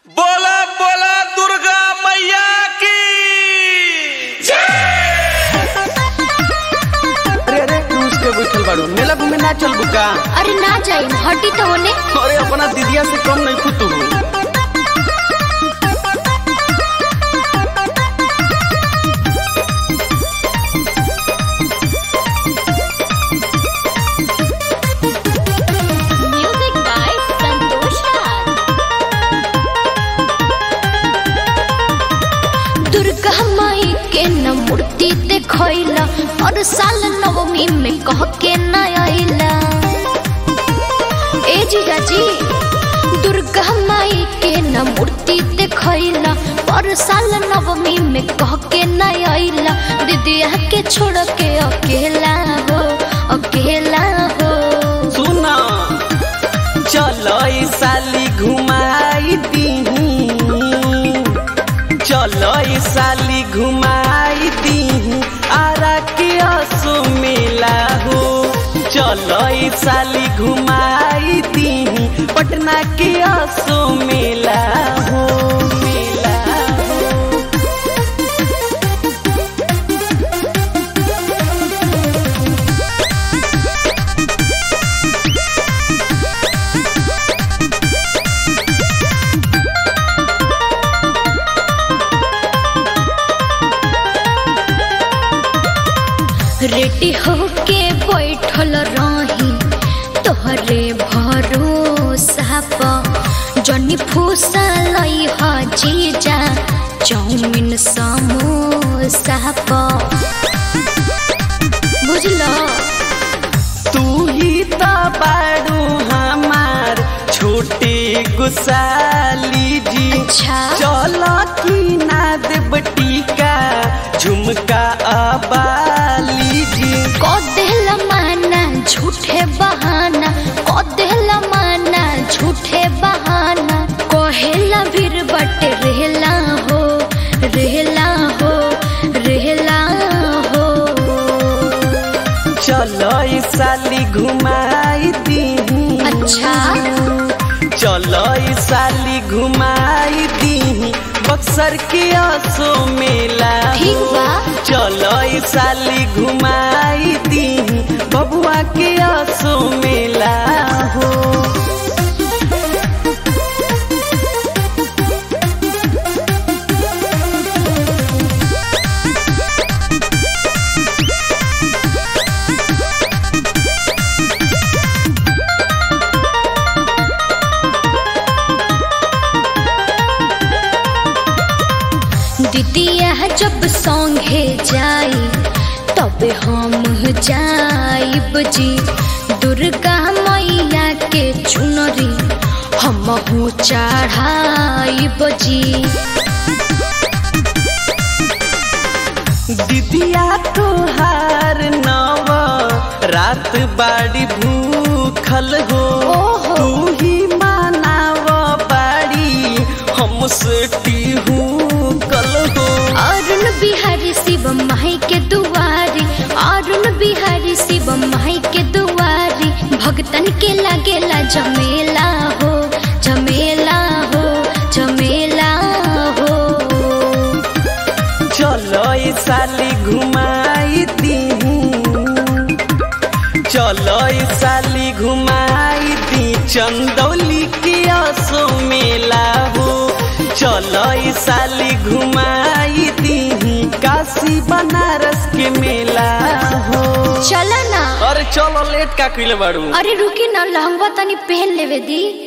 बोला बोला दुर्गा मैया की अरे अरे क्रूज के बैठल बाड़ू मेला घूमे ना चल बुका अरे ना जाई हटी तो होने अरे अपना दीदिया से कम नहीं खुद म्यूजिक बाय संतोष राज दुर्गा माई के न मूर्ति देखैला और साल नवमी में कह के न आइला ए जीजा जी दुर्गा माई के न मूर्ति देखैला और साल नवमी में कह के न आइला दीदिया के छोड़ के अकेला हो अकेला हो सुना चलो ई साली घुमाई दीही चलो ई साली घुमाई दीही आरा के असो मेला हो चलो ई साली घुमाई दीही पटना के असो मेला हो मेला हो रेडी होके बैठल रही तोहरे भरोसा प जनी फूसा लई ह जीजा चाउमिन समोसा प बुझलो तू ही तो बाड़ू हमार छोटे गुसाली जी अच्छा। चलो की ना देव टीका झुमका अबाली जी को देहला माना झूठे बहाना को देहला माना झूठे बहाना कोहेला भीर बट रहला हो रहला हो रहला हो चलो ई साली घुमाई दीही अच्छा चलो ई साली घुमाई दीही बक्सर के असो मेला ठीक बा चलो ई साली घुमाई दीही बबुआ के असो मेला हो दीदिया जब संगे जाई तब हम जाइब जी दुर्गा मैया के चुनरी हम चढ़ाइब जी दीदिया तोहार नव रात बाड़ी भूखल हो ओहो। तू ही मानाव बाड़ी हमसे टीहू कल हो अरुण बिहारी शिव माई के दुआरी अरुण बिहारी शिव माई के दुआरी भगतन के लागेला जमेला हो जमेला हो जमेला हो चलो ई साली घुमाई दीही चलो ई साली घुमाई दी चंदौली के असो मेला हो चलो ई साली घुमाई दीही काशी बनारस के मेला हो चला ना अरे चलो लेट का कइले बाड़ू अरे रुकी ना लहंगा तनी पहन लेवे दी